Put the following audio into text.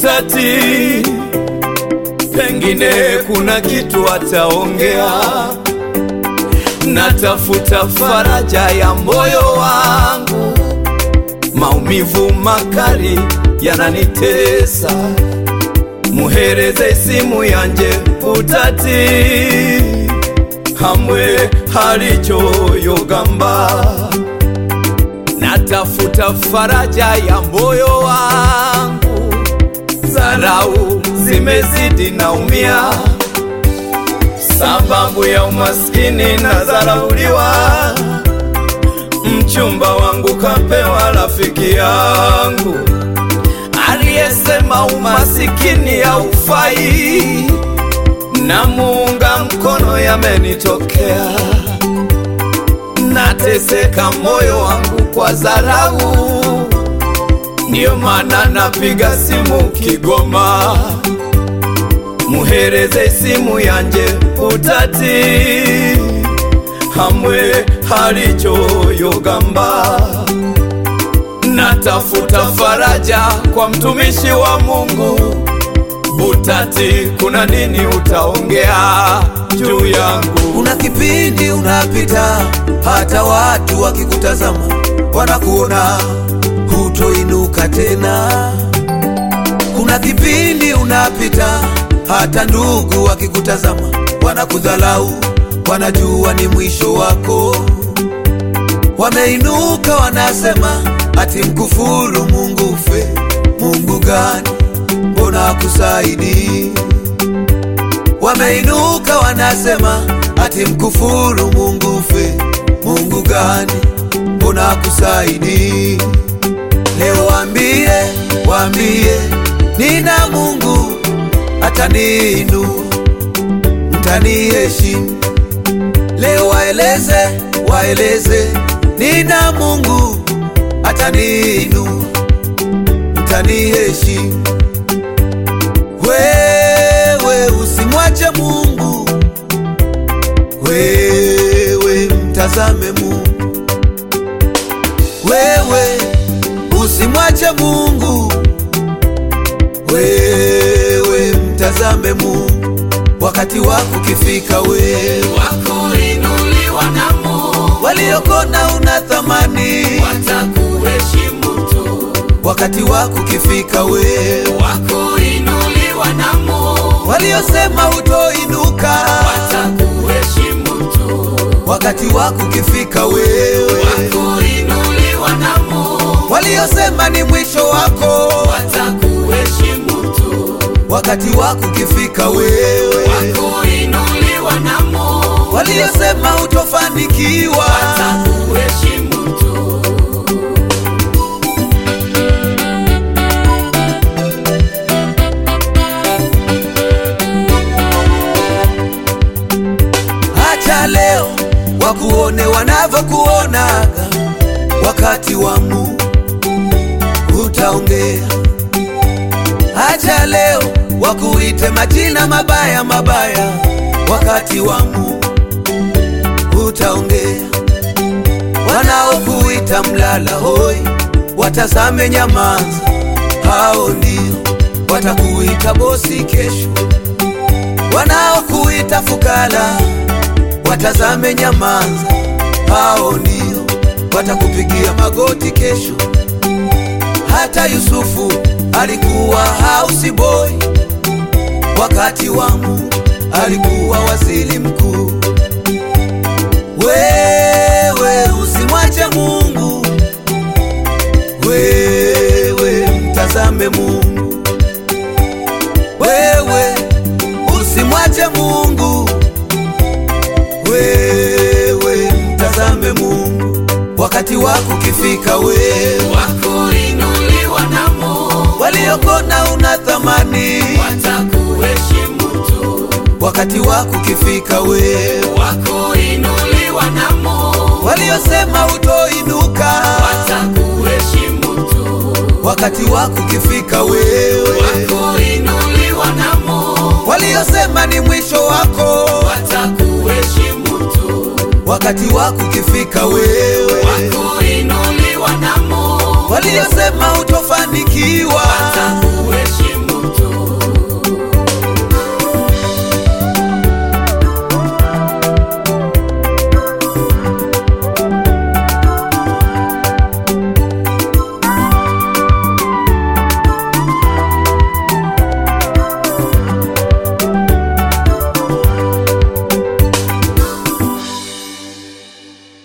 utati, pengine kuna kitu ataongea. Natafuta faraja ya moyo wangu, maumivu makali yananitesa. Muhereze simu yanje utati, hamwe halichoyogamba. Natafuta faraja ya moyo wangu, zarau zimezidi, naumia sababu ya umaskini na zarauliwa. Mchumba wangu kapewa rafiki yangu aliyesema umasikini haufai, na muunga mkono yamenitokea. Nateseka moyo wangu kwa dharau, ndiyo maana napiga simu Kigoma. Muhereze simu yanje utati, hamwe halichoyogamba. Natafuta faraja kwa mtumishi wa Mungu utati, kuna nini utaongea juu yangu? Kuna kipindi unapita, hata watu wakikutazama wanakuona hutoinuka tena. Kuna kipindi unapita, hata ndugu wakikutazama wanakudhalau, wanajua ni mwisho wako. Wameinuka wanasema ati mkufuru Mungu ufe. Mungu gani? Mbona akusaidii? Wameinuka wanasema ati mkufuru Mungu ufe. Mungu gani? Mbona akusaidii? Leo waambie, waambie nina Mungu ataniinua, mtaniheshimu. Leo waeleze, waeleze nina Mungu ataniinua, mtaniheshimu. Wewe usimwache Mungu, wewe mtazame Mungu, wewe usimwache Mungu, wewe mtazame Mungu. Wakati wako ukifika, wewe wakuinuliwa na Mungu waliokona una thamani. watakuheshimu tu, Wakati wako ukifika, wewe wakuinuliwa na Mungu waliosema utoinuka. watakuheshimu tu, Wakati wako ukifika, wewe wakuinuliwa na Mungu waliosema ni mwisho wako. watakuheshimu tu, Wakati wako ukifika, wewe wakuinuliwa na Mungu waliosema utofanikiwa. watakuheshimu tu. Acha leo wakuone wanavyokuonaga, wakati wa Mungu utaongea. Acha leo wakuite majina mabaya mabaya, wakati wa Mungu utaongea. Wanaokuita mlala hoi, watazame nyamaza, hao ndio watakuita bosi kesho. Wanaokuita fukara, watazame nyamaza, hao ndio watakupigia magoti kesho. Hata Yusufu alikuwa house boy, wakati wa Mungu alikuwa waziri mkuu. Wewe usimwache Mungu, wewe mtazame Mungu, wewe usimwache Mungu, wewe mtazame Mungu. Wakati wako ukifika, wewe Wakuinuliwa na Mungu waliokona una thamani. watakuheshimu tu, Wakati wako ukifika, wewe wakuinuliwa na Mungu waliosema utoinuka. watakuheshimu tu, Wakati wako ukifika, wewe wakuinuliwa na Mungu waliosema ni mwisho wako. watakuheshimu tu, Wakati wako ukifika, wewe wakuinuliwa